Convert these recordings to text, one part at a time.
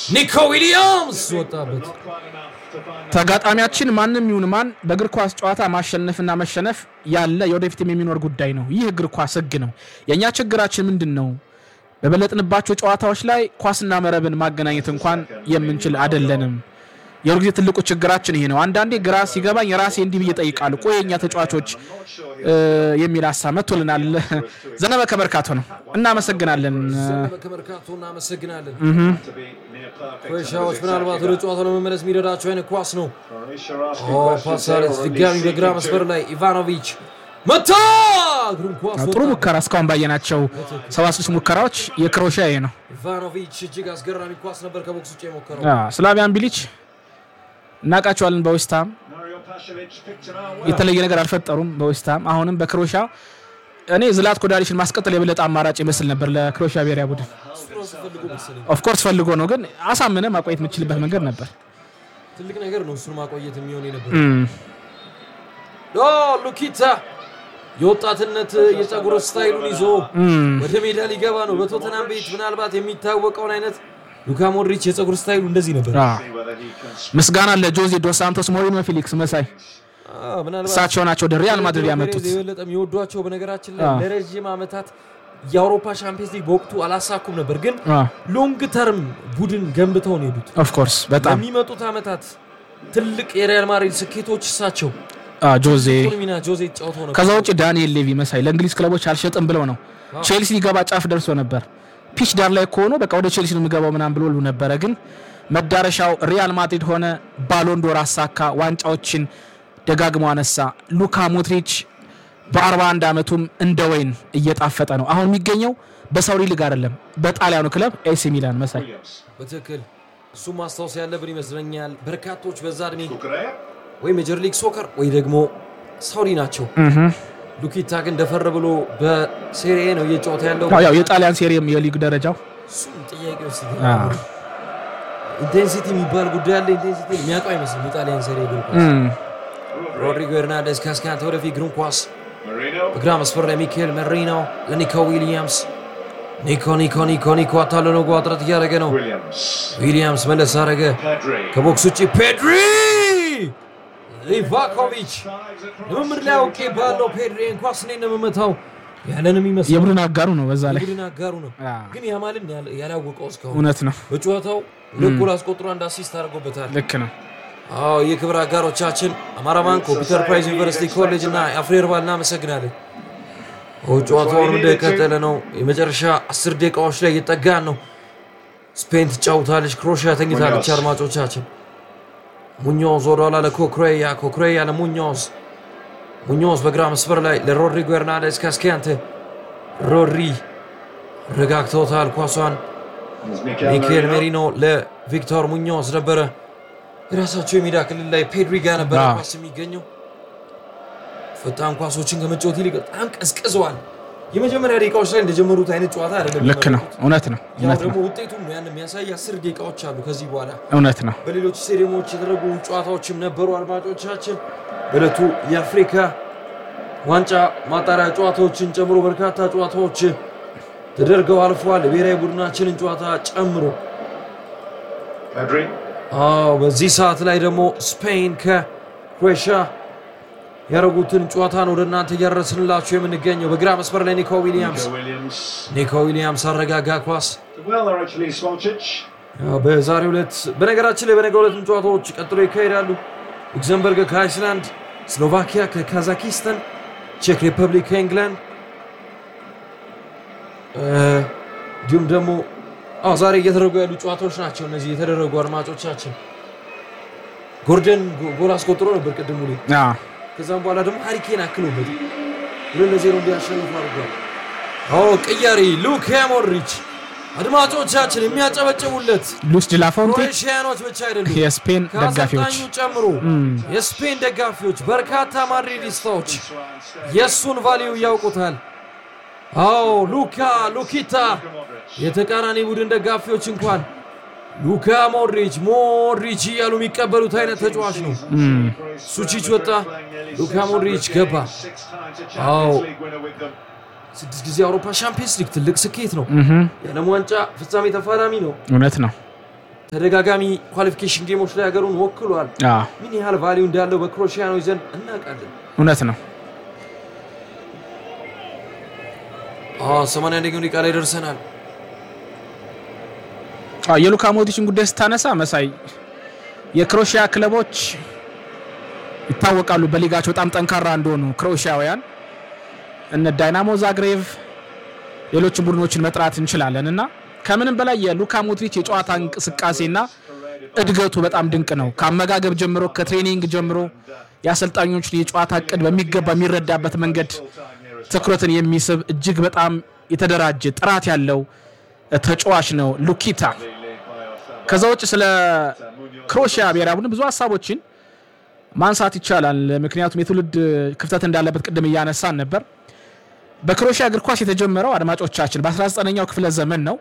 ኒኮ ዊሊያምስ ወጣበት። ተጋጣሚያችን ማንም ይሁን ማን በእግር ኳስ ጨዋታ ማሸነፍና መሸነፍ ያለ የወደፊትም የሚኖር ጉዳይ ነው። ይህ እግር ኳስ ሕግ ነው። የእኛ ችግራችን ምንድን ነው? በበለጥንባቸው ጨዋታዎች ላይ ኳስና መረብን ማገናኘት እንኳን የምንችል አደለንም። የሁል ጊዜ ትልቁ ችግራችን ይሄ ነው። አንዳንዴ ግራ ሲገባኝ ራሴ እንዲህ ብዬ እጠይቃለሁ፣ ቆይ የእኛ ተጫዋቾች እ የሚል ሀሳብ መጥቶልናል። ዘነበ ከመርካቶ ነው። እናመሰግናለን። ከመርካቶ እናመሰግናለን። ክሮኤሽያዎች ምናልባት ወደ ጨዋታው ለመመለስ የሚረዳቸው አይነት ኳስ ነው። ኦ ፓሳሌት ድጋሚ በግራ መስመር ላይ ኢቫኖቪች መታ እግሩን ኳስ ጥሩ ወጣ። ሙከራ እስካሁን ባየናቸው ሰባ ስድስት ሙከራዎች የክሮኤሽያ ይሄ ነው። ኢቫኖቪች እጅግ አስገራሚ ኳስ ነበር ከቦክስ ውጭ የሞከረው። አዎ፣ ስላቪያን ቢሊች እናውቃቸዋለን። በዌስትሃም የተለየ ነገር አልፈጠሩም። በዌስትሃም አሁንም በክሮኤሽያ እኔ ዝላትኮ ዳሊችን ማስቀጠል የበለጠ አማራጭ ይመስል ነበር ለክሮኤሽያ ብሔራዊ ቡድን። እሱ ራሱ ፈልጎ መሰለኝ ኦፍኮርስ ፈልጎ ነው፣ ግን አሳምነ ማቆየት የምችልበት መንገድ ነበር። ትልቅ ነገር ነው እሱን ማቆየት የሚሆን የነበር እም፣ ኦ ሉኪታ የወጣትነት የፀጉር ስታይሉን ይዞ እም፣ ወደ ሜዳ ሊገባ ነው። በቶተናም ቤት ምናልባት የሚታወቀውን አይነት ሉካ ሞድሪች የፀጉር ስታይሉ እንደዚህ ነበር። አዎ። ምስጋና ለጆዜ ዶስ ሳንቶስ፣ ሞሪኖ፣ ፊሊክስ መሳይ አዎ፣ ምናልባት እሳቸው ናቸው ወደ ሪያል ማድሪድ ያመጡት። የበለጠ የሚወዷቸው በነገራችን ላይ አዎ። ለረዥም ዓመታት የአውሮፓ ሻምፒየንስ ሊግ በወቅቱ አላሳኩም ነበር፣ ግን አዎ፣ ሎንግ ተርም ቡድን ገንብተው ነው የሄዱት። ኦፍኮርስ በጣም ለሚመጡት ዓመታት ትልቅ የሪያል ማድሪድ ስኬቶች እሳቸው አዎ፣ ጆዜ ቁን ሚና ጆዜ ጫውተው ነበር። ከዛ ውጭ ዳንኤል ሌቪ መሳይ ለእንግሊዝ ክለቦች አልሸጥም ብለው ነው። ቼልሲ ሊገባ ጫፍ ደርሶ ነበር። ፒች ዳር ላይ ከሆኑ በቃ ወደ ቼልሲ ነው የሚገባው ምናምን ብሎ ነበረ። ግን መዳረሻው ሪያል ማድሪድ ሆነ። ባሎንዶር አሳካ፣ ዋንጫዎችን ደጋግሞ አነሳ። ሉካ ሞድሪች በ41 ዓመቱም እንደ ወይን እየጣፈጠ ነው። አሁን የሚገኘው በሳውዲ ሊግ አይደለም፣ በጣሊያኑ ክለብ ኤሲ ሚላን መሳይ በትክክል እሱም ማስታወስ ያለብን ይመስለኛል። በርካቶች በዛ እድሜ ወይ ሜጀር ሊግ ሶከር ወይ ደግሞ ሳውዲ ናቸው። ሉኪታ ግን ደፈር ብሎ በሴሪኤ ነው እየጫወተ ያለው። አዎ፣ ያው የጣሊያን ሴሪም የሊግ ደረጃው እሱም ጥያቄ ውስጥ አዎ። ኢንቴንሲቲ የሚባል ጉዳይ አለ። ኢንቴንሲቲ የሚያውቀው አይመስልም የጣሊያን ሴሪ እግር ኳስ። እም፣ ሮድሪጎ ኤርናንዴዝ ካስካንተ ወደፊት እግሩን ኳስ በግራ መስመር ላይ ሚካኤል መሪኖ ለኒኮ ዊሊያምስ ኒኮ ኒኮ ኒኮ ኒኮ አታሎ ነው ጥረት እያደረገ ነው። ዊሊያምስ መለስ አደረገ ከቦክስ ውጭ ፔድሪ ሊቫኮቪች ልምምድ ላይ አውቄ ባለው ፔድሪ ኳስ እኔ ነው የምመታው ያለንም ይመስል የቡድን አጋሩ ነው በዛ ላይ ቡድን አጋሩ ነው። አዎ፣ ግን ያማልን ያል- ያላወቀው እስካሁን እውነት ነው። በጨዋታው ሁለት ጎል አስቆጥሮ አንድ አሲስት አድርጎበታል። ልክ ነው። አዎ የክብር አጋሮቻችን አማራ ባንክ፣ ኮምፒውተር ፕራይዝ ዩኒቨርሲቲ ኮሌጅ እና የአፍሪ ሄርባል እናመሰግናለን። አዎ ጨዋታውን እንደቀጠለ ነው። የመጨረሻ አስር ደቂቃዎች ላይ እየጠጋን ነው። ስፔን ትጫውታለች፣ ክሮሽያ ተኝታለች። አድማጮቻችን ሙኞዝ ወደኋላ ለኮክሬያ፣ ኮክሬያ ለሙኞዝ፣ ሙኞዝ በግራ መስመር ላይ ለሮድሪጎ ኤርናንዴዝ ካስኪያንተ፣ ሮድሪ ረጋግተውታል ኳሷን ሚካኤል ሜሪኖ ለቪክቶር ሙኞዝ ነበረ። የራሳቸው የሜዳ ክልል ላይ ፔድሪ ጋር ነበረ አዎ። ኳስ የሚገኘው። ፈጣን ኳሶችን ከመጫወት ይልቅ በጣም ቀዝቅዘዋል። የመጀመሪያ ደቂቃዎች ላይ እንደጀመሩት አይነት ጨዋታ አይደለም። ልክ ነው። እውነት ነው። ያው እውነት ነው። ደግሞ ውጤቱም ያን የሚያሳይ አስር ደቂቃዎች አሉ ከዚህ በኋላ እውነት ነው። በሌሎች ስቴዲየሞች የተደረጉ ጨዋታዎችም ነበሩ። አድማጮቻችን በዕለቱ የአፍሪካ ዋንጫ ማጣሪያ ጨዋታዎችን ጨምሮ በርካታ ጨዋታዎች ተደርገው አልፈዋል። የብሔራዊ ቡድናችንን ጨዋታ ጨምሮ አዎ በዚህ ሰዓት ላይ ደግሞ ስፔን ከክሮኤሽያ ያደረጉትን ጨዋታ ነው ወደ እናንተ እያደረስንላችሁ የምንገኘው። በግራ መስመር ላይ ኒኮ ዊሊያምስ ኒኮ ዊሊያምስ አረጋጋ ኳስ ያው በዛሬው ዕለት በነገራችን ላይ በነገው ዕለትም ጨዋታዎች ቀጥሎ ይካሄዳሉ። ሉክዘምበርግ ከአይስላንድ፣ ስሎቫኪያ ከካዛኪስታን፣ ቼክ ሪፐብሊክ ከኢንግላንድ እ፣ እንዲሁም ደግሞ አዎ ዛሬ እየተደረጉ ያሉ ጨዋታዎች ናቸው እነዚህ የተደረጉ አድማጮቻችን። ጎርደን ጎ- ጎል አስቆጥሮ ነበር ቅድሙ ላይ አዎ፣ ከዛም በኋላ ደግሞ ሃሪኬን አክሎበት ሁለት ለዜሮ እንዲያሸንፉ አድርጓል። አዎ ቅያሪ ሉካ ሞድሪች አድማጮቻችን የሚያጨበጭቡለት ሉስ ዲላፎንቴ ክሮኤሽያኖች ብቻ አይደሉም፣ የስፔን ደጋፊዎች ከአሰልጣኙ ጨምሮ የስፔን ደጋፊዎች፣ በርካታ ማድሪዲስታዎች የእሱን ቫሊዩ ያውቁታል። አዎ ሉካ ሉኪታ የተቃራኒ ቡድን ደጋፊዎች እንኳን ሉካ ሞድሪች ሞድሪች እያሉ የሚቀበሉት አይነት ተጫዋች ነው። ሱቺች ወጣ፣ ሉካ ሞድሪች ገባ። አዎ ስድስት ጊዜ የአውሮፓ ሻምፒየንስ ሊግ ትልቅ ስኬት ነው። የዓለም ዋንጫ ፍጻሜ ተፋላሚ ነው። እውነት ነው። ተደጋጋሚ ኳሊፊኬሽን ጌሞች ላይ ሀገሩን ወክሏል። አዎ፣ ምን ያህል ቫሊዩ እንዳለው በክሮኤሽያኖች ዘንድ እናውቃለን። እውነት ነው። ሰማንያ አንደኛው ደቂቃ ላይ ደርሰናል። አዎ፣ የሉካ ሞድሪችን ጉዳይ ስታነሳ መሳይ የክሮኤሽያ ክለቦች ይታወቃሉ በሊጋቸው በጣም ጠንካራ እንደሆኑ ክሮኤሽያውያን እነ ዳይናሞ ዛግሬቭ ሌሎችን ቡድኖችን መጥራት እንችላለን እና ከምንም በላይ የሉካ ሞድሪች የጨዋታ እንቅስቃሴና እድገቱ በጣም ድንቅ ነው። ከአመጋገብ ጀምሮ ከትሬኒንግ ጀምሮ የአሰልጣኞችን የጨዋታ እቅድ በሚገባ የሚረዳበት መንገድ ትኩረትን የሚስብ እጅግ በጣም የተደራጀ ጥራት ያለው ተጫዋች ነው ሉኪታ። ከዛ ውጭ ስለ ክሮኤሽያ ብሔራዊ ቡድን ብዙ ሀሳቦችን ማንሳት ይቻላል። ምክንያቱም የትውልድ ክፍተት እንዳለበት ቅድም እያነሳን ነበር። በክሮኤሽያ እግር ኳስ የተጀመረው አድማጮቻችን በ19ኛው ክፍለ ዘመን ነው።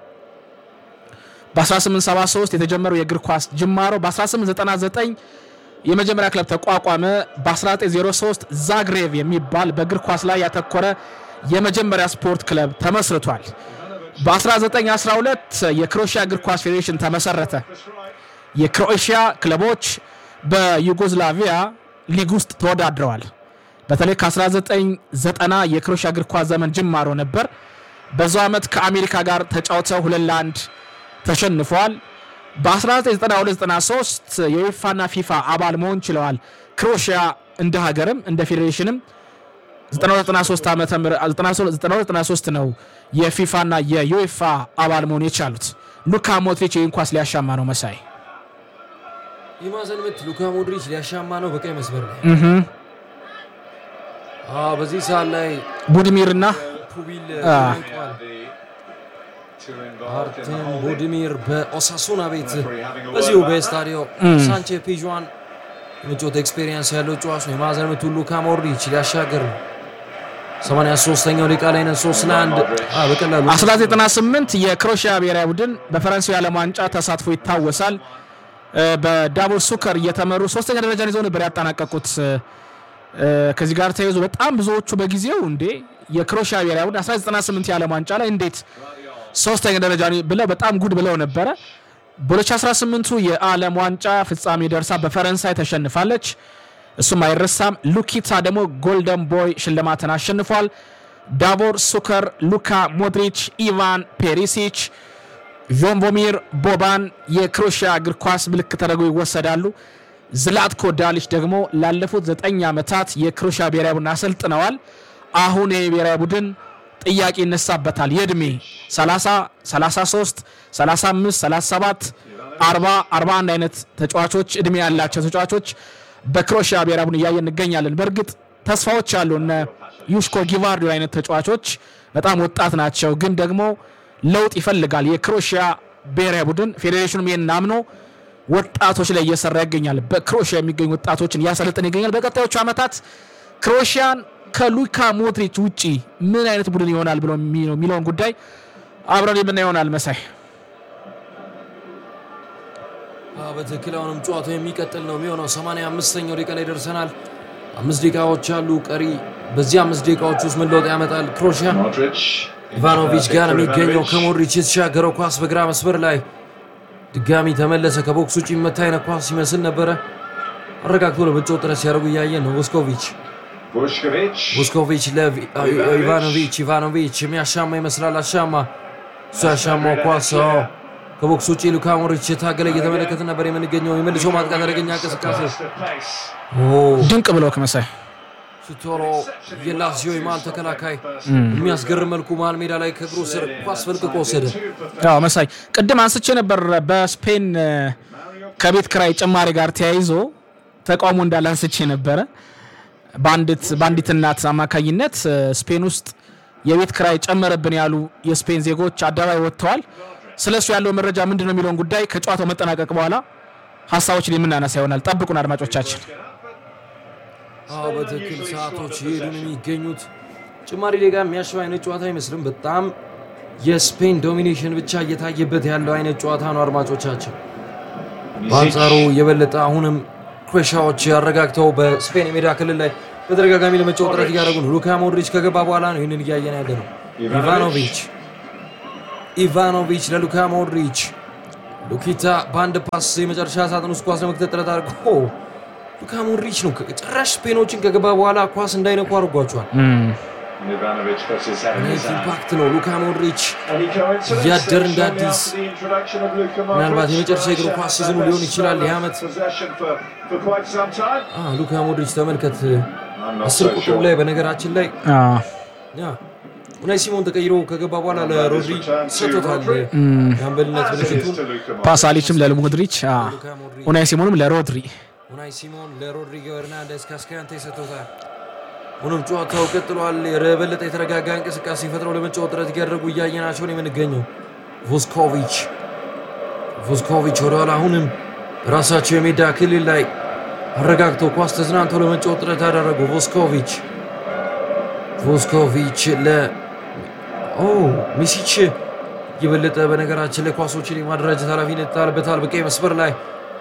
በ1873 የተጀመረው የእግር ኳስ ጅማሮ በ1899 የመጀመሪያ ክለብ ተቋቋመ። በ1903 ዛግሬቭ የሚባል በእግር ኳስ ላይ ያተኮረ የመጀመሪያ ስፖርት ክለብ ተመስርቷል። በ1912 የክሮኤሽያ እግር ኳስ ፌዴሬሽን ተመሰረተ። የክሮኤሽያ ክለቦች በዩጎዝላቪያ ሊግ ውስጥ ተወዳድረዋል። በተለይ ከ1990 የክሮኤሽያ እግር ኳስ ዘመን ጅማሮ ነበር። በዛው ዓመት ከአሜሪካ ጋር ተጫውተው ሁለት ለአንድ ተሸንፈዋል። በ1992/93 የዩኤፋና ፊፋ አባል መሆን ችለዋል። ክሮኤሽያ እንደ ሀገርም እንደ ፌዴሬሽንም 1993 ነው የፊፋና የዩኤፋ አባል መሆን የቻሉት። ሉካ ሞድሪች ይህን ኳስ ሊያሻማ ነው መሳይ የማዕዘን ምት ሉካ ሞድሪች ሊያሻማ ነው በቀይ መስመር ላይ አዎ፣ በዚህ ሰዓት ላይ ቡድሚርና ፑቢል አ። ተደንቀዋል። አርቴም ቡድሚር በኦሳሱና ቤት በዚሁ በስታዲዮ ሳንቼ ፒዥዋን የመጫወት ኤክስፔሪየንስ ያለው ጨዋች ነው። የማዕዘን ምቱ ሉካ ሞድሪች ሊያሻገር ነው። 83ኛው ደቂቃ ላይ ነን። 3 ለ1 በቀላሉ 1998 የክሮኤሽያ ብሔራዊ ቡድን በፈረንሳዊ ዓለም ዋንጫ ተሳትፎ ይታወሳል። እ፣ በዳቦር ሱከር እየተመሩ ሶስተኛ ደረጃን ይዘው ነበር ያጠናቀቁት። እ፣ ከዚህ ጋር ተያይዞ በጣም ብዙዎቹ በጊዜው እንዴ የክሮኤሽያ ብሔራዊ ቡድን 1998 የዓለም ዋንጫ ላይ እንዴት ሶስተኛ ደረጃ ብለው በጣም ጉድ ብለው ነበረ። በ2018ቱ የዓለም ዋንጫ ፍጻሜ ደርሳ በፈረንሳይ ተሸንፋለች። እሱም አይረሳም። ሉኪታ ደግሞ ጎልደን ቦይ ሽልማትን አሸንፏል። ዳቦር ሱከር፣ ሉካ ሞድሪች፣ ኢቫን ፔሪሲች፣ ዦንቮሚር ቦባን የክሮኤሽያ እግር ኳስ ምልክት ተደርገው ይወሰዳሉ። ዝላትኮ ዳሊች ደግሞ ላለፉት ዘጠኝ ዓመታት የክሮኤሽያ ብሔራዊ ቡድን አሰልጥነዋል። አሁን የብሔራዊ ቡድን ጥያቄ ይነሳበታል። የእድሜ 30፣ 33፣ 35፣ 37፣ 40፣ 41 አይነት ተጫዋቾች እድሜ ያላቸው ተጫዋቾች በክሮኤሽያ ብሔራዊ ቡድን እያየን እንገኛለን። በእርግጥ ተስፋዎች አሉ። እነ ዩሽኮ ጊቫርዲ አይነት ተጫዋቾች በጣም ወጣት ናቸው፣ ግን ደግሞ ለውጥ ይፈልጋል የክሮኤሽያ ብሔራዊ ቡድን። ፌዴሬሽኑም ይህን አምኖ ወጣቶች ላይ እየሰራ ይገኛል። በክሮኤሽያ የሚገኙ ወጣቶችን እያሰለጠን ይገኛል። በቀጣዮቹ ዓመታት ክሮኤሽያን ከሉካ ሞድሪች ውጪ ምን አይነት ቡድን ይሆናል ብሎ የሚለውን ጉዳይ አብረን የምናየው ይሆናል። መሳይ አዎ፣ በትክክል አሁንም ጨዋታው የሚቀጥል ነው የሚሆነው። 85ኛው ደቂቃ ላይ ደርሰናል። አምስት ደቂቃዎች አሉ ቀሪ። በዚህ አምስት ደቂቃዎች ውስጥ ምን ለውጥ ያመጣል ክሮኤሽያ? ኢቫኖቪች ጋር የሚገኘው ከሞድሪች የተሻገረው ኳስ በግራ መስመር ላይ ድጋሚ ተመለሰ። ከቦክስ ውጭ መታ አይነት ኳስ ይመስል ነበረ። አረጋግቶ ለመጫወት ጥረት ሲያደርጉ እያየን ነው። ቮስኮቪች ቮስኮቪች ለኢቫኖቪች ኢቫኖቪች የሚያሻማ ይመስላል። አሻማ እሱ ያሻማው ኳስ አዎ፣ ከቦክስ ውጭ ሉካ ሞድሪች የታገለ እየተመለከት ነበር የምንገኘው። የመልሶ ማጥቃት አደገኛ እንቅስቃሴ ኦ ድንቅ ብለው ከመሳይ ሱቶሎ የላዚዮ የመሃል ተከላካይ የሚያስገርም መልኩ መሃል ሜዳ ላይ ከእግሩ ስር ኳስ ፈልቅቆ ወሰደ። ያው መሳይ ቅድም አንስቼ ነበር። በስፔን እ፣ ከቤት ክራይ ጭማሪ ጋር ተያይዞ ተቃውሞ እንዳለ አንስቼ ነበረ። በአንዲት በአንዲት እናት አማካኝነት እ፣ ስፔን ውስጥ የቤት ክራይ ጨመረብን ያሉ የስፔን ዜጎች አደባባይ ወጥተዋል። ስለ እሱ ያለው መረጃ ምንድን ነው የሚለውን ጉዳይ ከጨዋታው መጠናቀቅ በኋላ ሀሳቦችን የምናነሳ ይሆናል። ጠብቁን አድማጮቻችን። አዎ በትክክል ሰዓቶች ይሄዱ ነው የሚገኙት። ጭማሪ ደቂቃ የሚያሸው አይነት ጨዋታ አይመስልም። በጣም የስፔን ዶሚኔሽን ብቻ እየታየበት ያለው አይነት ጨዋታ ነው አድማጮቻችን። በአንጻሩ የበለጠ አሁንም ክሮኤሽያዎች አረጋግተው በስፔን የሜዳ ክልል ላይ በተደጋጋሚ ለመጫወት ጥረት እያደረጉ ነው። ሉካ ሞድሪች ከገባ በኋላ ነው ይህንን እያየን ያለ ነው። ኢቫኖቪች ኢቫኖቪች ለሉካ ሞድሪች ሉኪታ በአንድ ፓስ የመጨረሻ ሳጥን ውስጥ ኳስ ለመክተት ጥረት አድርጎ ሉካ ሞድሪች ነው ጭራሽ ስፔኖችን ከገባ በኋላ ኳስ እንዳይነኩ አድርጓቸዋል። ናይት ኢምፓክት ነው ሉካ ሞድሪች እያደር እንደ አዲስ ምናልባት የመጨረሻ የእግር ኳስ ሲዝኑ ሊሆን ይችላል ይህ ዓመት። አ፣ ሉካ ሞድሪች ተመልከት፣ አስር ቁጥሩ ላይ በነገራችን ላይ አዎ፣ ያ ኡናይ ሲሞን ተቀይሮ ከገባ በኋላ ለሮድሪ ሰጥቶታል የአምበልነት ምልክቱን። ፓሳሊችም ለሞድሪች አዎ፣ ሉካ ሞድሪች ኡናይ ሲሞንም ለሮድሪ ኡናይ ሲሞን ለሮድሪጎ ኤርናንደስ ካስካያንቴ ሰጥቶታል። ሆኖም ጨዋታው ቀጥሏል። የበለጠ የተረጋጋ እንቅስቃሴ ፈጥረው ለመጫወት ጥረት እያደረጉ እያየናቸው ነው የምንገኘው። ቮስኮቪች ቮስኮቪች ወደኋላ አሁንም ራሳቸው የሜዳ ክልል ላይ አረጋግተው ኳስ ተዝናንተው ለመጫወት ጥረት ያደረጉ ቮስኮቪች ቮስኮቪች ለ ኦ ሚሲች የበለጠ በነገራችን ላይ ኳሶችን የማደራጀት ኃላፊነት ይጣልበታል። በቀይ መስመር ላይ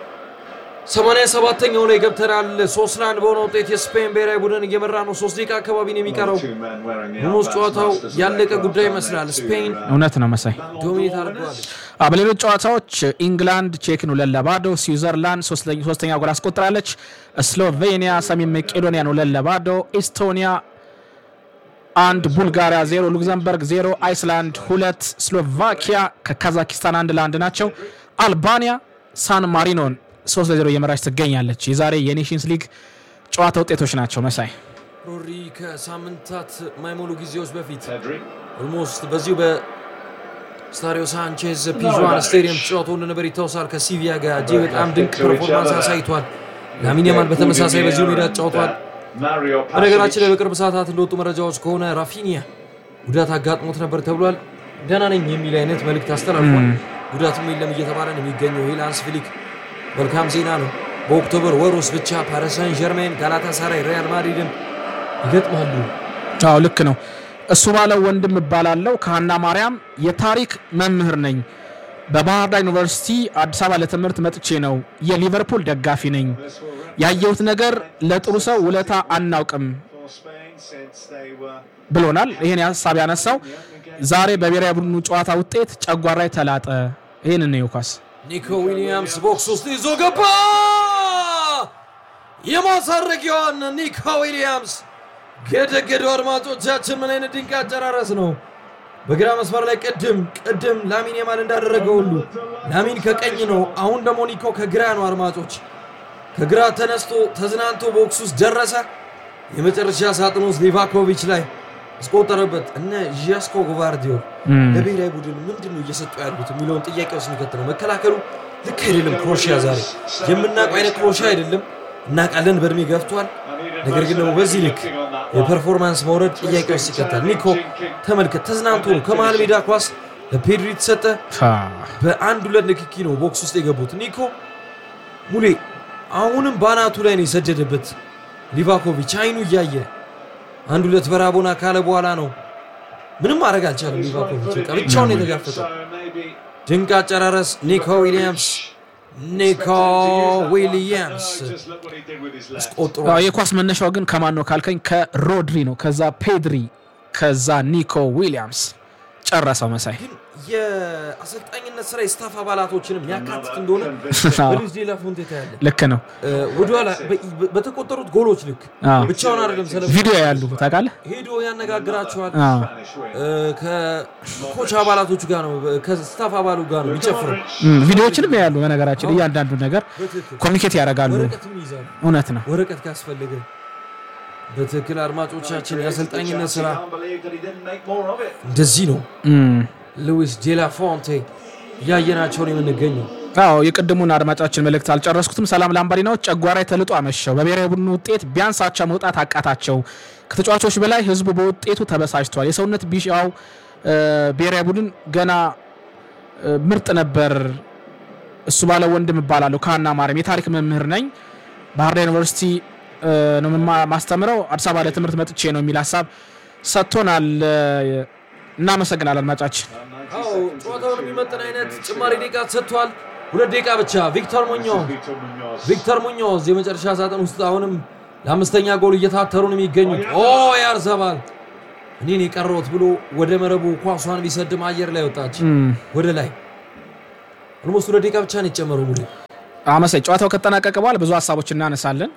87ኛው ላይ ገብተናል። ሶስት ለአንድ በሆነ ውጤት የስፔን ብሔራዊ ቡድን እየመራ ነው። ሶስት ደቂቃ አካባቢ ነው የሚቀረው። ሆኖስ ጨዋታው ያለቀ ጉዳይ ይመስላል። ስፔን እውነት ነው መሳይ። ዶሚኔት አድርገዋለች። አ፣ በሌሎች ጨዋታዎች ኢንግላንድ ቼክን ሁለት ለባዶ፣ ስዊዘርላንድ ሶስተኛ- ሶስተኛ ጎል አስቆጥራለች። ስሎቬኒያ ሰሜን መቄዶኒያን ሁለት ለባዶ፣ ኤስቶኒያ አንድ፣ ቡልጋሪያ ዜሮ፣ ሉክዘምበርግ ዜሮ፣ አይስላንድ ሁለት፣ ስሎቫኪያ ከካዛኪስታን አንድ ለአንድ ናቸው። አልባኒያ ሳን ማሪኖን ሶስት ለዜሮ እየመራች ትገኛለች። የዛሬ የኔሽንስ ሊግ ጨዋታ ውጤቶች ናቸው መሳይ። ሮሪ ከሳምንታት የማይሞሉ ጊዜዎች በፊት ኦልሞስት በዚሁ በስታዲዮ ሳንቼዝ ፒዥዋን ስቴዲየም ተጫውቶ እንደነበር ይታወሳል። ከሲቪያ ጋር እጅግ በጣም ድንቅ ፐርፎርማንስ አሳይቷል። ላሚን ያማል በተመሳሳይ በዚሁ ሜዳ ተጫውቷል። በነገራችን ላይ በቅርብ ሰዓታት እንደወጡ መረጃዎች ከሆነ ራፊኒያ ጉዳት አጋጥሞት ነበር ተብሏል። ደህና ነኝ የሚል አይነት መልእክት አስተላልፏል። ጉዳትም የለም እየተባለ ነው የሚገኘው። ይህ ለሃንስ ፍሊክ መልካም ዜና ነው። በኦክቶበር ወር ውስጥ ብቻ ፓሪስ ሳን ጀርሜን፣ ጋላታ ሳራይ፣ ሪያል ማድሪድን ይገጥማሉ። አዎ ልክ ነው። እሱ ባለው ወንድም እባላለሁ ከሀና ማርያም የታሪክ መምህር ነኝ። በባህር ዳር ዩኒቨርሲቲ አዲስ አበባ ለትምህርት መጥቼ ነው። የሊቨርፑል ደጋፊ ነኝ። ያየሁት ነገር ለጥሩ ሰው ውለታ አናውቅም ብሎናል። ይህን ሀሳብ ያነሳው ዛሬ በብሔራዊ ቡድኑ ጨዋታ ውጤት ጨጓራይ ተላጠ። ይህን ነው ኳስ ኒኮ ዊሊያምስ ቦክስ ውስጥ ይዞ ገባ። የማሳረጊያዋን ኒኮ ዊሊያምስ ገደገደው። አድማጮቻችን ምን አይነት ድንቅ አጨራረስ ነው! በግራ መስመር ላይ ቅድም ቅድም ላሚን የማል እንዳደረገው ሁሉ ላሚን ከቀኝ ነው፣ አሁን ደግሞ ኒኮ ከግራ ነው። አድማጮች ከግራ ተነስቶ ተዝናንቶ ቦክስ ውስጥ ደረሰ። የመጨረሻ ሳጥን ውስጥ ሊቫኮቪች ላይ አስቆጠረበት። እነ ዣስኮ ጉቫርዲዮል ለብሔራዊ ቡድን ምንድን ነው እየሰጡ ያሉት የሚለውን ጥያቄ ውስጥ የሚከት ነው። መከላከሉ ልክ አይደለም። ክሮሺያ ዛሬ የምናውቀው አይነት ክሮሺያ አይደለም። እናውቃለን፣ በእድሜ ገፍቷል። ነገር ግን ደግሞ በዚህ ልክ የፐርፎርማንስ መውረድ ጥያቄ ውስጥ ይከታል። ኒኮ ተመልከት፣ ተዝናንቶ ነው ከመሃል ሜዳ ኳስ ለፔድሪ ተሰጠ። በአንድ ሁለት ንክኪ ነው ቦክስ ውስጥ የገቡት። ኒኮ ሙሌ አሁንም በአናቱ ላይ ነው የሰደደበት። ሊቫኮቪች አይኑ እያየ አንድ ሁለት በራቦና ካለ በኋላ ነው ምንም ማድረግ አልቻለም። ሊቫኮቪች በቃ ብቻውን ነው የተጋፈጠው። ድንቅ አጨራረስ ኒኮ ዊሊያምስ ኒኮ ዊሊያምስ አስቆጥሮ አዎ፣ የኳስ መነሻው ግን ከማን ነው ካልከኝ ከሮድሪ ነው። ከዛ ፔድሪ፣ ከዛ ኒኮ ዊሊያምስ ጨረሰው መሳይ። ግን የአሰልጣኝነት ስራ የስታፍ አባላቶችንም ያካትት እንደሆነ በሉዊስ ዴላ ፎንቴ ታያለ። ልክ ነው። ወደኋላ በ- በተቆጠሩት ጎሎች ልክ አዎ። ብቻውን አይደለም ሰለ ቪዲዮ ያሉ ታውቃለህ? ሄዶ ያነጋግራቸዋል። አዎ። እ፣ ከኮች አባላቶቹ ጋር ነው ከስታፍ አባሉ ጋር ነው የሚጨፍረው። እም፣ ቪዲዮዎችንም ያሉ በነገራችን እያንዳንዱ ነገር በትክክል ኮሚኒኬት ያደርጋሉ። ወረቀትም ይይዛሉ። እውነት ነው። ወረቀት ካስፈለገ በትክክል አድማጮቻችን የአሰልጣኝነት ስራ እንደዚህ ነው። እም፣ ሉዊስ ዴላ ፎንቴ እያየናቸው ነው የምንገኘው። አዎ የቅድሙን አድማጫችን መልእክት አልጨረስኩትም። ሰላም ላምባዲናዎች ጨጓራይ ተልጦ አመሸው። በብሔራዊ ቡድኑ ውጤት ቢያንስ አቻ መውጣት አቃታቸው። ከተጫዋቾች በላይ ህዝቡ በውጤቱ ተበሳጭቷል። የሰውነት ቢሻው እ፣ ብሔራዊ ቡድን ገና እ፣ ምርጥ ነበር። እሱ ባለ ወንድም እባላለሁ ከሀና ማርያም የታሪክ መምህር ነኝ። ባህር ዳር ዩኒቨርሲቲ እ፣ ነው የምማ- ማስተምረው። አዲስ አበባ ለትምህርት መጥቼ ነው የሚል ሀሳብ ሰጥቶናል። እ፣ እናመሰግናለን አድማጫችን። አዎ ጨዋታውን የሚመጥን አይነት ጭማሪ ደቂቃ ተሰጥቷል። ሁለት ደቂቃ ብቻ። ቪክተር ሙኞዝ ቪክተር ሙኞዝ የመጨረሻ ሳጥን ውስጥ አሁንም ለአምስተኛ ጎል እየታተሩ ነው የሚገኙት። ኦ ያርሰባል እኔን የቀረውት ብሎ ወደ መረቡ ኳሷን ቢሰድም አየር ላይ ወጣች። እም፣ ወደ ላይ ኦልሞስት ሁለት ደቂቃ ብቻ ነው የጨመረው ሙሌ አመሳይ ጨዋታው ከተጠናቀቀ በኋላ ብዙ ሀሳቦች እናነሳለን።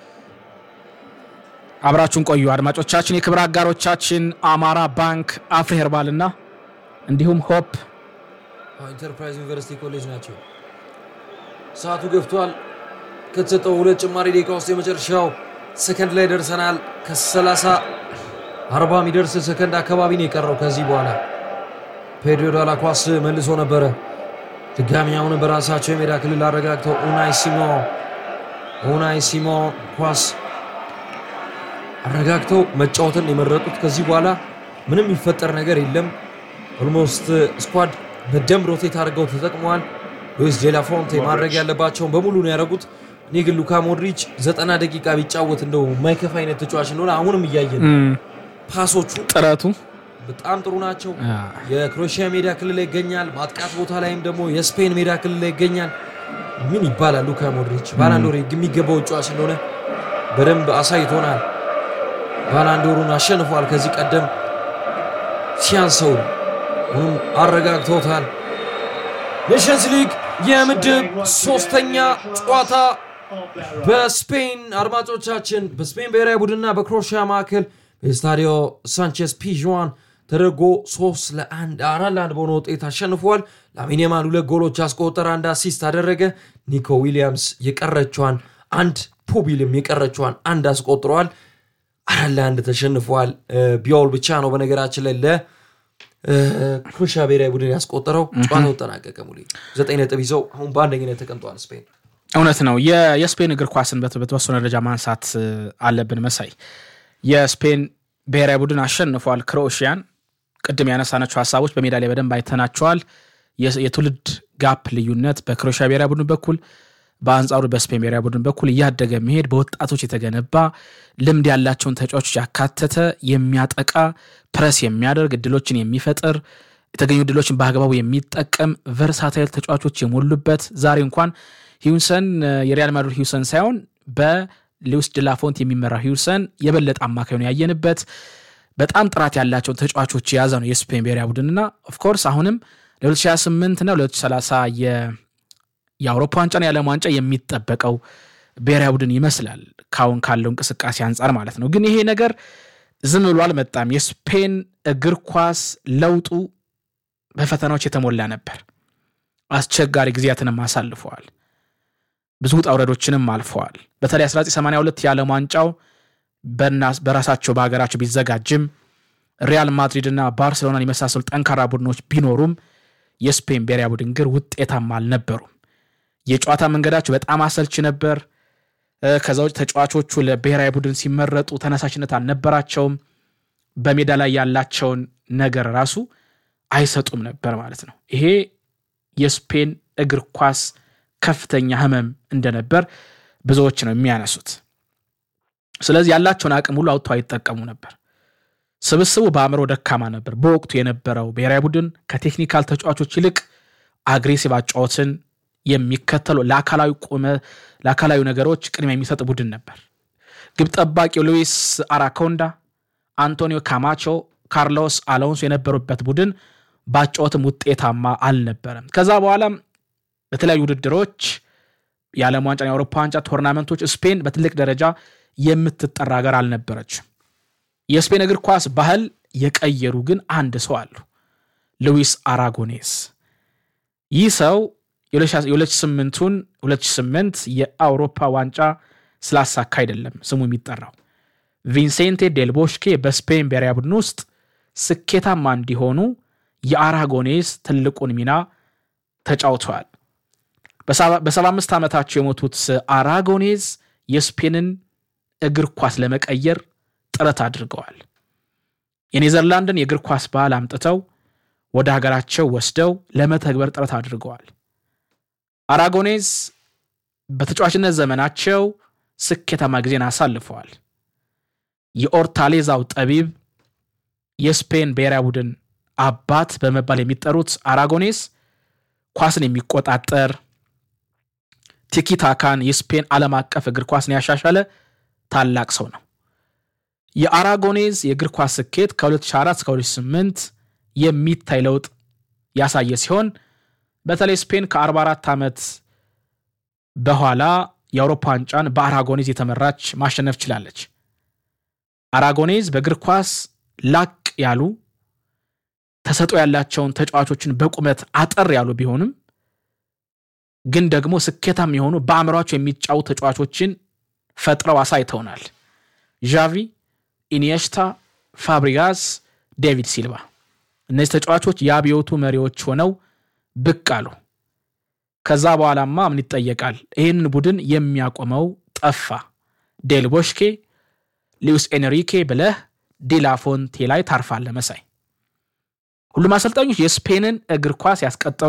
አብራችሁን ቆዩ አድማጮቻችን። የክብር አጋሮቻችን አማራ ባንክ፣ አፍሪ ሄርባል እና እንዲሁም ሆፕ ኢንተርፕራይዝ ዩኒቨርሲቲ ኮሌጅ ናቸው። ሰዓቱ ገብቷል። ከተሰጠው ሁለት ጭማሪ ደቂቃ ውስጥ የመጨረሻው ሰከንድ ላይ ደርሰናል። ከ30 40 የሚደርስ ሰከንድ አካባቢ ነው የቀረው። ከዚህ በኋላ ፔድሮ ዳላ ኳስ መልሶ ነበረ። ድጋሚ አሁን በራሳቸው የሜዳ ክልል አረጋግተው ኡናይ ሲሞ ኡናይ ሲሞ ኳስ አረጋግተው መጫወትን የመረጡት። ከዚህ በኋላ ምንም የሚፈጠር ነገር የለም። ኦልሞስት ስኳድ በደንብ ሮቴት አድርገው ተጠቅመዋል። ሉዊስ ዴላ ፎንቴ ማድረግ ያለባቸውን በሙሉ ነው ያደረጉት። እኔ ግን ሉካ ሞድሪች ዘጠና ደቂቃ ቢጫወት እንደው የማይከፋ አይነት ተጫዋች እንደሆነ አሁንም እያየን ነው። ፓሶቹ ጥረቱ በጣም ጥሩ ናቸው። የክሮኤሽያ ሜዳ ክልል ላይ ይገኛል። ማጥቃት ቦታ ላይም ደግሞ የስፔን ሜዳ ክልል ላይ ይገኛል። ምን ይባላል ሉካ ሞድሪች ባላንዶር የሚገባው ተጫዋች እንደሆነ በደንብ አሳይቶናል። ባላንዶሩን አሸንፏል። ከዚህ ቀደም ሲያንሰው ሁም አረጋግተውታል። ኔሽንስ ሊግ የምድብ ሶስተኛ ጨዋታ በስፔን አድማጮቻችን በስፔን ብሔራዊ ቡድንና በክሮኤሽያ መካከል በስታዲዮ ሳንቼዝ ፒዥዋን ተደርጎ ሶስት ለአንድ አራት ለአንድ በሆነ ውጤት አሸንፏል። ላሚን ያማል ሁለት ጎሎች አስቆጠረ፣ አንድ አሲስት አደረገ። ኒኮ ዊሊያምስ የቀረችዋን አንድ ፑቢልም የቀረችዋን አንድ አስቆጥረዋል። አራት ለአንድ ተሸንፏል። ቢያውል ብቻ ነው በነገራችን ላይ ለክሮኤሽያ ብሔራዊ ቡድን ያስቆጠረው። ጨዋታው ተጠናቀቀ። ሙሌ ዘጠኝ ነጥብ ይዘው አሁን በአንደኝነት ተቀምጠዋል ስፔን። እውነት ነው። የ- የስፔን እግር ኳስን በት- በተወሰነ ደረጃ ማንሳት እ, አለብን። መሳይ የስፔን ብሔራዊ ቡድን አሸንፏል ክሮኤሽያን። ቅድም ያነሳናቸው ሀሳቦች በሜዳ ላይ በደንብ አይተናቸዋል። የ- የትውልድ ጋፕ ልዩነት በክሮኤሽያ ብሔራዊ ቡድን በኩል በአንጻሩ በስፔን ብሔራዊ ቡድን በኩል እያደገ መሄድ በወጣቶች የተገነባ ልምድ ያላቸውን ተጫዋቾች ያካተተ የሚያጠቃ ፕረስ የሚያደርግ እድሎችን የሚፈጥር የተገኙ እድሎችን በአግባቡ የሚጠቀም ቨርሳታይል ተጫዋቾች የሞሉበት ዛሬ እንኳን ሂውሰን የሪያል ማድሪድ ሂውሰን ሳይሆን በሉዊስ ድላፎንት የሚመራው ሂውሰን የበለጠ አማካይ ነው ያየንበት። በጣም ጥራት ያላቸውን ተጫዋቾች የያዘ ነው የስፔን ብሔራዊ ቡድንና ኦፍኮርስ አሁንም ለ2028 እና 2030 የ- የአውሮፓ ዋንጫና የዓለም ዋንጫ የሚጠበቀው ብሔራዊ ቡድን ይመስላል ካሁን ካለው እንቅስቃሴ አንጻር ማለት ነው። ግን ይሄ ነገር ዝም ብሎ አልመጣም። የስፔን እግር ኳስ ለውጡ በፈተናዎች የተሞላ ነበር። አስቸጋሪ ጊዜያትንም አሳልፈዋል። ብዙ ውጣ ውረዶችንም አልፈዋል። በተለይ 1982 የዓለም ዋንጫው በና- በራሳቸው በሀገራቸው ቢዘጋጅም ሪያል ማድሪድ እና ባርሴሎናን የመሳሰሉ ጠንካራ ቡድኖች ቢኖሩም የስፔን ብሔራዊ ቡድን ግን ውጤታማ አልነበሩም። የጨዋታ መንገዳቸው በጣም አሰልች ነበር። እ፣ ከዛ ውጭ ተጫዋቾቹ ለብሔራዊ ቡድን ሲመረጡ ተነሳሽነት አልነበራቸውም። በሜዳ ላይ ያላቸውን ነገር ራሱ አይሰጡም ነበር ማለት ነው። ይሄ የስፔን እግር ኳስ ከፍተኛ ሕመም እንደነበር ብዙዎች ነው የሚያነሱት። ስለዚህ ያላቸውን አቅም ሁሉ አውጥተው አይጠቀሙ ነበር። ስብስቡ በአእምሮ ደካማ ነበር። በወቅቱ የነበረው ብሔራዊ ቡድን ከቴክኒካል ተጫዋቾች ይልቅ አግሬሲቭ አጫወትን የሚከተሉ ለአካላዊ ቁመ ለአካላዊ ነገሮች ቅድሚያ የሚሰጥ ቡድን ነበር። ግብ ጠባቂው ሉዊስ አራኮንዳ፣ አንቶኒዮ ካማቾ፣ ካርሎስ አሎንሶ የነበሩበት ቡድን በአጫወትም ውጤታማ አልነበረም። ከዛ በኋላም በተለያዩ ውድድሮች የዓለም ዋንጫ፣ የአውሮፓ ዋንጫ ቶርናመንቶች ስፔን በትልቅ ደረጃ የምትጠራ ሀገር አልነበረችም። የስፔን እግር ኳስ ባህል የቀየሩ ግን አንድ ሰው አሉ፣ ሉዊስ አራጎኔስ። ይህ ሰው የ2008ቱን 2008 የአውሮፓ ዋንጫ ስላሳካ አይደለም ስሙ የሚጠራው። ቪንሴንቴ ዴል ቦሽኬ በስፔን ብሔራዊ ቡድን ውስጥ ስኬታማ እንዲሆኑ የአራጎኔስ ትልቁን ሚና ተጫውተዋል። በሰባ አምስት ዓመታቸው የሞቱት አራጎኔዝ የስፔንን እግር ኳስ ለመቀየር ጥረት አድርገዋል። የኔዘርላንድን የእግር ኳስ ባህል አምጥተው ወደ ሀገራቸው ወስደው ለመተግበር ጥረት አድርገዋል። አራጎኔዝ በተጫዋችነት ዘመናቸው ስኬታማ ጊዜን አሳልፈዋል። የኦርታሌዛው ጠቢብ የስፔን ብሔራዊ ቡድን አባት በመባል የሚጠሩት አራጎኔስ ኳስን የሚቆጣጠር ቲኪታካን የስፔን ዓለም አቀፍ እግር ኳስን ያሻሻለ ታላቅ ሰው ነው። የአራጎኔዝ የእግር ኳስ ስኬት ከ2004 እስከ 2008 የሚታይ ለውጥ ያሳየ ሲሆን በተለይ ስፔን ከ44 ዓመት በኋላ የአውሮፓ ዋንጫን በአራጎኔዝ የተመራች ማሸነፍ ችላለች። አራጎኔዝ በእግር ኳስ ላቅ ያሉ ተሰጥኦ ያላቸውን ተጫዋቾችን በቁመት አጠር ያሉ ቢሆንም ግን ደግሞ ስኬታም የሆኑ በአእምሯቸው የሚጫወቱ ተጫዋቾችን ፈጥረው አሳይተውናል። ዣቪ፣ ኢኒየስታ፣ ፋብሪጋስ፣ ዴቪድ ሲልቫ እነዚህ ተጫዋቾች የአብዮቱ መሪዎች ሆነው ብቅ አሉ። ከዛ በኋላማ ምን ይጠየቃል? ይህንን ቡድን የሚያቆመው ጠፋ። ዴል ቦሽኬ፣ ሉዊስ ኤንሪኬ ብለህ ዲላፎንቴ ላይ ታርፋለህ መሳይ። ሁሉም አሰልጣኞች የስፔንን እግር ኳስ ያስቀጠሉ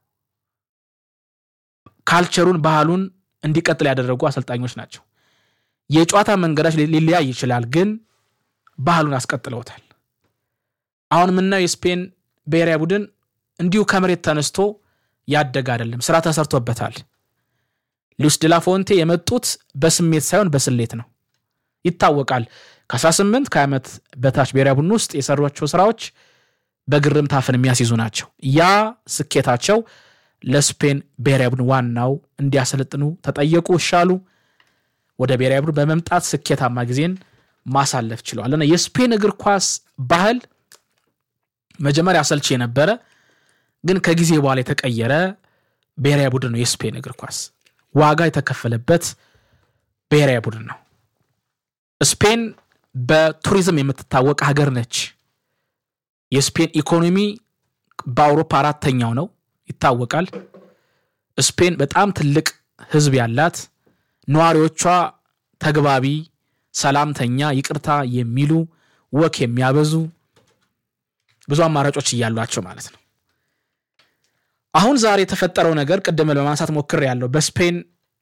ካልቸሩን ባህሉን እንዲቀጥል ያደረጉ አሰልጣኞች ናቸው። የጨዋታ መንገዳች ሊለያይ ይችላል፣ ግን ባህሉን አስቀጥለውታል። አሁን የምናየው የስፔን ብሔራዊ ቡድን እንዲሁ ከመሬት ተነስቶ ያደገ አይደለም፣ ስራ ተሰርቶበታል። ሉዊስ ዲላፎንቴ የመጡት በስሜት ሳይሆን በስሌት ነው፣ ይታወቃል። ከ18 ከ20 ዓመት በታች ብሔራዊ ቡድን ውስጥ የሰሯቸው ስራዎች በግርምት አፍን የሚያስይዙ ናቸው። ያ ስኬታቸው ለስፔን ብሔራዊ ቡድን ዋናው እንዲያሰለጥኑ ተጠየቁ፣ እሻሉ። ወደ ብሔራዊ ቡድን በመምጣት ስኬታማ ጊዜን ማሳለፍ ችለዋል። እና የስፔን እግር ኳስ ባህል መጀመሪያ አሰልቺ የነበረ ግን ከጊዜ በኋላ የተቀየረ ብሔራዊ ቡድን ነው። የስፔን እግር ኳስ ዋጋ የተከፈለበት ብሔራዊ ቡድን ነው። ስፔን በቱሪዝም የምትታወቅ ሀገር ነች። የስፔን ኢኮኖሚ በአውሮፓ አራተኛው ነው ይታወቃል። ስፔን በጣም ትልቅ ሕዝብ ያላት ነዋሪዎቿ ተግባቢ፣ ሰላምተኛ፣ ይቅርታ የሚሉ ወክ የሚያበዙ ብዙ አማራጮች እያሏቸው ማለት ነው። አሁን ዛሬ የተፈጠረው ነገር ቅድም ለማንሳት ሞክር ያለው በስፔን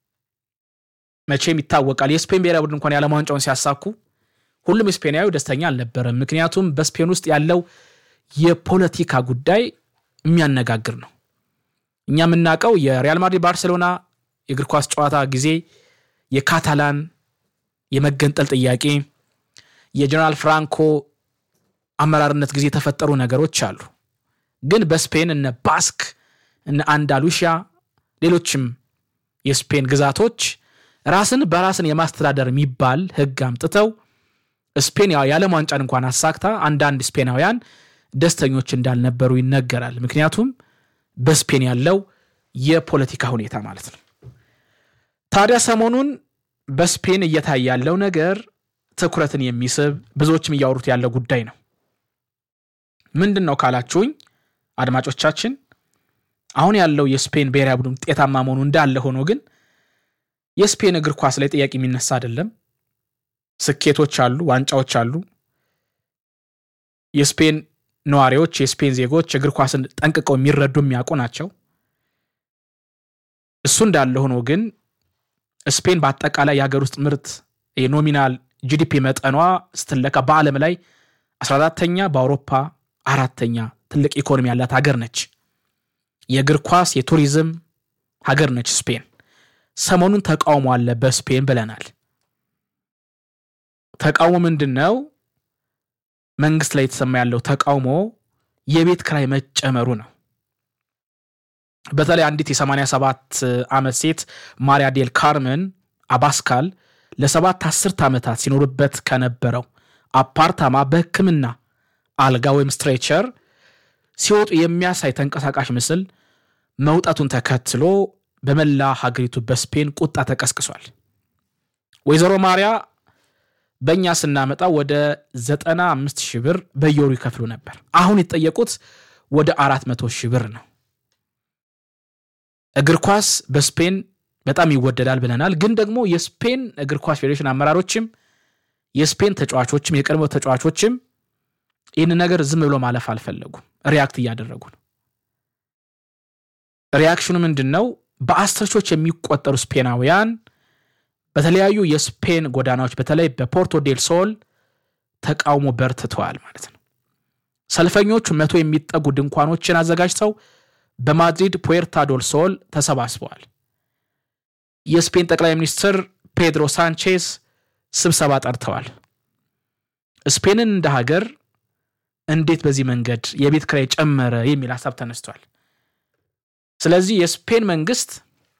መቼም ይታወቃል። የስፔን ብሔራዊ ቡድን እንኳን የዓለም ዋንጫውን ሲያሳኩ ሁሉም ስፔናዊ ደስተኛ አልነበረም። ምክንያቱም በስፔን ውስጥ ያለው የፖለቲካ ጉዳይ የሚያነጋግር ነው። እኛ የምናውቀው የሪያል ማድሪድ ባርሴሎና የእግር ኳስ ጨዋታ ጊዜ የካታላን የመገንጠል ጥያቄ፣ የጀነራል ፍራንኮ አመራርነት ጊዜ የተፈጠሩ ነገሮች አሉ። ግን በስፔን እነ ባስክ እነ አንዳሉሺያ ሌሎችም የስፔን ግዛቶች ራስን በራስን የማስተዳደር የሚባል ሕግ አምጥተው ስፔን የዓለም ዋንጫን እንኳን አሳክታ አንዳንድ ስፔናውያን ደስተኞች እንዳልነበሩ ይነገራል። ምክንያቱም በስፔን ያለው የፖለቲካ ሁኔታ ማለት ነው። ታዲያ ሰሞኑን በስፔን እየታየ ያለው ነገር ትኩረትን የሚስብ ብዙዎችም እያወሩት ያለው ጉዳይ ነው። ምንድን ነው ካላችሁኝ አድማጮቻችን፣ አሁን ያለው የስፔን ብሔራዊ ቡድን ውጤታማ መሆኑ እንዳለ ሆኖ ግን የስፔን እግር ኳስ ላይ ጥያቄ የሚነሳ አይደለም። ስኬቶች አሉ፣ ዋንጫዎች አሉ። የስፔን ነዋሪዎች የስፔን ዜጎች እግር ኳስን ጠንቅቀው የሚረዱ የሚያውቁ ናቸው። እሱ እንዳለ ሆኖ ግን ስፔን በአጠቃላይ የሀገር ውስጥ ምርት የኖሚናል ጂዲፒ መጠኗ ስትለካ በዓለም ላይ 14ተኛ በአውሮፓ አራተኛ ትልቅ ኢኮኖሚ ያላት ሀገር ነች። የእግር ኳስ የቱሪዝም ሀገር ነች ስፔን። ሰሞኑን ተቃውሞ አለ በስፔን ብለናል። ተቃውሞ ምንድን ነው? መንግስት ላይ የተሰማ ያለው ተቃውሞ የቤት ክራይ መጨመሩ ነው። በተለይ አንዲት የ87 ዓመት ሴት ማሪያ ዴል ካርመን አባስካል ለሰባት አስርት ዓመታት ሲኖሩበት ከነበረው አፓርታማ በሕክምና አልጋ ወይም ስትሬቸር ሲወጡ የሚያሳይ ተንቀሳቃሽ ምስል መውጣቱን ተከትሎ በመላ ሀገሪቱ በስፔን ቁጣ ተቀስቅሷል። ወይዘሮ ማሪያ በእኛ ስናመጣ ወደ 95 ሺህ ብር በየወሩ ይከፍሉ ነበር። አሁን የተጠየቁት ወደ 400 ሺህ ብር ነው። እግር ኳስ በስፔን በጣም ይወደዳል ብለናል። ግን ደግሞ የስፔን እግር ኳስ ፌዴሬሽን አመራሮችም የስፔን ተጫዋቾችም የቀድሞ ተጫዋቾችም ይህን ነገር ዝም ብሎ ማለፍ አልፈለጉም። ሪያክት እያደረጉ ነው። ሪያክሽኑ ምንድን ነው? በአስር ሺዎች የሚቆጠሩ ስፔናውያን በተለያዩ የስፔን ጎዳናዎች በተለይ በፖርቶ ዴል ሶል ተቃውሞ በርትተዋል ማለት ነው። ሰልፈኞቹ መቶ የሚጠጉ ድንኳኖችን አዘጋጅተው በማድሪድ ፑዌርታ ዶል ሶል ተሰባስበዋል። የስፔን ጠቅላይ ሚኒስትር ፔድሮ ሳንቼዝ ስብሰባ ጠርተዋል። ስፔንን እንደ ሀገር እንዴት በዚህ መንገድ የቤት ኪራይ ጨመረ የሚል ሀሳብ ተነስቷል። ስለዚህ የስፔን መንግስት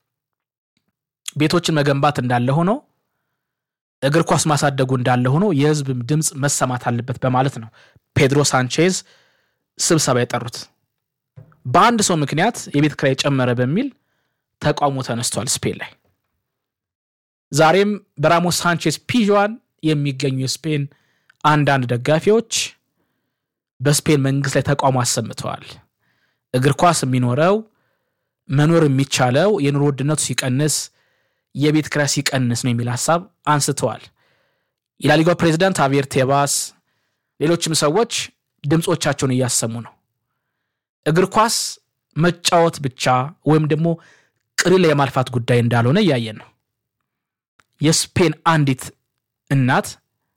ቤቶችን መገንባት እንዳለ ሆኖ እግር ኳስ ማሳደጉ እንዳለ ሆኖ የህዝብ ድምፅ መሰማት አለበት በማለት ነው ፔድሮ ሳንቼዝ ስብሰባ የጠሩት። በአንድ ሰው ምክንያት የቤት ኪራይ ጨመረ በሚል ተቃውሞ ተነስቷል ስፔን ላይ። ዛሬም በራሞስ ሳንቼዝ ፒዥዋን የሚገኙ የስፔን አንዳንድ ደጋፊዎች በስፔን መንግስት ላይ ተቃውሞ አሰምተዋል። እግር ኳስ የሚኖረው መኖር የሚቻለው የኑሮ ውድነቱ ሲቀንስ፣ የቤት ኪራይ ሲቀንስ ነው የሚል ሀሳብ አንስተዋል። የላሊጋው ፕሬዚዳንት አቪየር ቴባስ፣ ሌሎችም ሰዎች ድምፆቻቸውን እያሰሙ ነው። እግር ኳስ መጫወት ብቻ ወይም ደግሞ ቅሪል የማልፋት ጉዳይ እንዳልሆነ እያየን ነው። የስፔን አንዲት እናት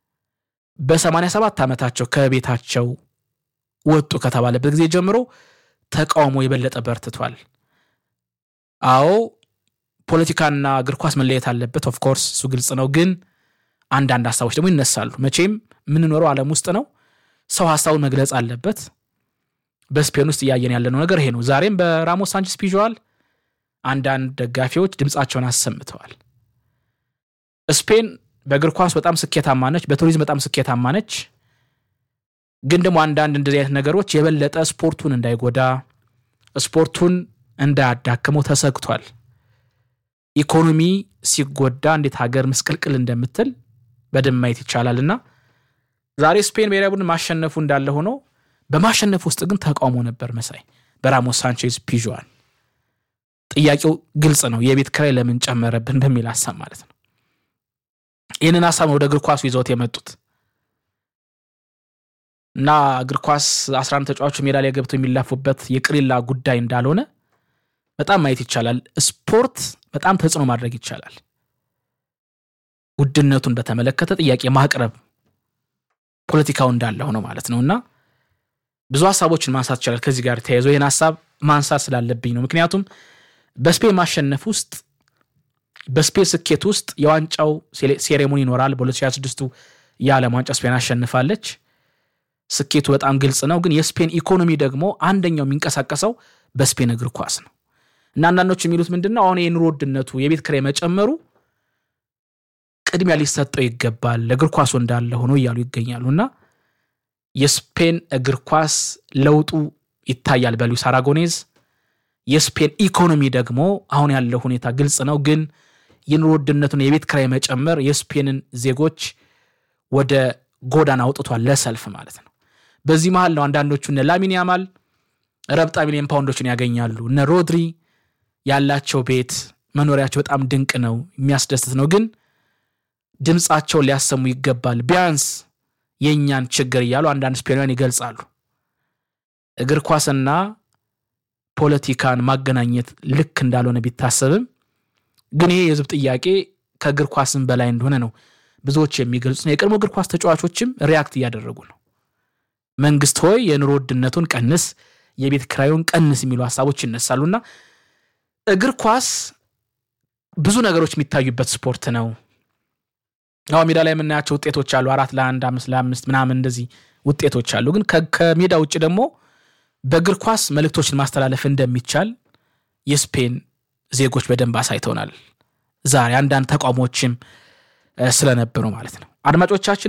በ87 ዓመታቸው ከቤታቸው ወጡ ከተባለበት ጊዜ ጀምሮ ተቃውሞ የበለጠ በርትቷል። አዎ ፖለቲካና እግር ኳስ መለየት አለበት። ኦፍኮርስ እሱ ግልጽ ነው። ግን አንዳንድ ሀሳቦች ደግሞ ይነሳሉ። መቼም የምንኖረው ዓለም ውስጥ ነው። ሰው ሀሳቡን መግለጽ አለበት። በስፔን ውስጥ እያየን ያለነው ነገር ይሄ ነው። ዛሬም በራሞስ ሳንቼዝ ፒዥዋል አንዳንድ ደጋፊዎች ድምፃቸውን አሰምተዋል። ስፔን በእግር ኳስ በጣም ስኬታማ ነች፣ በቱሪዝም በጣም ስኬታማ ነች። ግን ደግሞ አንዳንድ እንደዚህ አይነት ነገሮች የበለጠ ስፖርቱን እንዳይጎዳ ስፖርቱን እንዳያዳክመው ተሰግቷል። ኢኮኖሚ ሲጎዳ እንዴት ሀገር ምስቅልቅል እንደምትል በደንብ ማየት ይቻላል። እና ዛሬ ስፔን ብሔራዊ ቡድን ማሸነፉ እንዳለ ሆኖ በማሸነፍ ውስጥ ግን ተቃውሞ ነበር መሳይ በራሞስ ሳንቼዝ ፒዥዋን። ጥያቄው ግልጽ ነው፣ የቤት ኪራይ ለምን ጨመረብን በሚል ሀሳብ ማለት ነው። ይህንን ሀሳብ ነው ወደ እግር ኳሱ ይዘውት የመጡት እና እግር ኳስ 11 ተጫዋቾች ሜዳ ላይ ገብተው የሚላፉበት የቅሪላ ጉዳይ እንዳልሆነ በጣም ማየት ይቻላል። ስፖርት በጣም ተጽዕኖ ማድረግ ይቻላል። ውድነቱን በተመለከተ ጥያቄ ማቅረብ ፖለቲካው እንዳለ ሆነው ማለት ነው እና ብዙ ሀሳቦችን ማንሳት ይቻላል። ከዚህ ጋር ተያይዞ ይህን ሀሳብ ማንሳት ስላለብኝ ነው። ምክንያቱም በስፔን ማሸነፍ ውስጥ በስፔን ስኬት ውስጥ የዋንጫው ሴሬሞኒ ይኖራል። በ2026 የዓለም ዋንጫ ስፔን አሸንፋለች። ስኬቱ በጣም ግልጽ ነው። ግን የስፔን ኢኮኖሚ ደግሞ አንደኛው የሚንቀሳቀሰው በስፔን እግር ኳስ ነው እና አንዳንዶች የሚሉት ምንድን ነው አሁን የኑሮ ውድነቱ የቤት ኪራይ መጨመሩ ቅድሚያ ሊሰጠው ይገባል ለእግር ኳሱ እንዳለ ሆኖ እያሉ ይገኛሉ እና የስፔን እግር ኳስ ለውጡ ይታያል በሉዊስ አራጎኔዝ። የስፔን ኢኮኖሚ ደግሞ አሁን ያለው ሁኔታ ግልጽ ነው። ግን የኑሮ ውድነቱን የቤት ኪራይ መጨመር የስፔንን ዜጎች ወደ ጎዳና አውጥቷል፣ ለሰልፍ ማለት ነው። በዚህ መሀል ነው አንዳንዶቹ እነ ላሚን ያማል ረብጣ ሚሊዮን ፓውንዶችን ያገኛሉ። እነ ሮድሪ ያላቸው ቤት መኖሪያቸው በጣም ድንቅ ነው፣ የሚያስደስት ነው። ግን ድምፃቸውን ሊያሰሙ ይገባል፣ ቢያንስ የእኛን ችግር እያሉ አንዳንድ ስፔናውያን ይገልጻሉ። እግር ኳስና ፖለቲካን ማገናኘት ልክ እንዳልሆነ ቢታሰብም ግን ይሄ የህዝብ ጥያቄ ከእግር ኳስም በላይ እንደሆነ ነው ብዙዎች የሚገልጹት ነው። የቀድሞ እግር ኳስ ተጫዋቾችም ሪያክት እያደረጉ ነው። መንግስት ሆይ የኑሮ ውድነቱን ቀንስ፣ የቤት ኪራዩን ቀንስ የሚሉ ሀሳቦች ይነሳሉና እግር ኳስ ብዙ ነገሮች የሚታዩበት ስፖርት ነው። አሁን ሜዳ ላይ የምናያቸው ውጤቶች አሉ። አራት ለአንድ አምስት ለአምስት ምናምን እንደዚህ ውጤቶች አሉ። ግን ከሜዳ ውጭ ደግሞ በእግር ኳስ መልእክቶችን ማስተላለፍ እንደሚቻል የስፔን ዜጎች በደንብ አሳይተውናል። ዛሬ አንዳንድ ተቃውሞዎችም ስለነበሩ ማለት ነው። አድማጮቻችን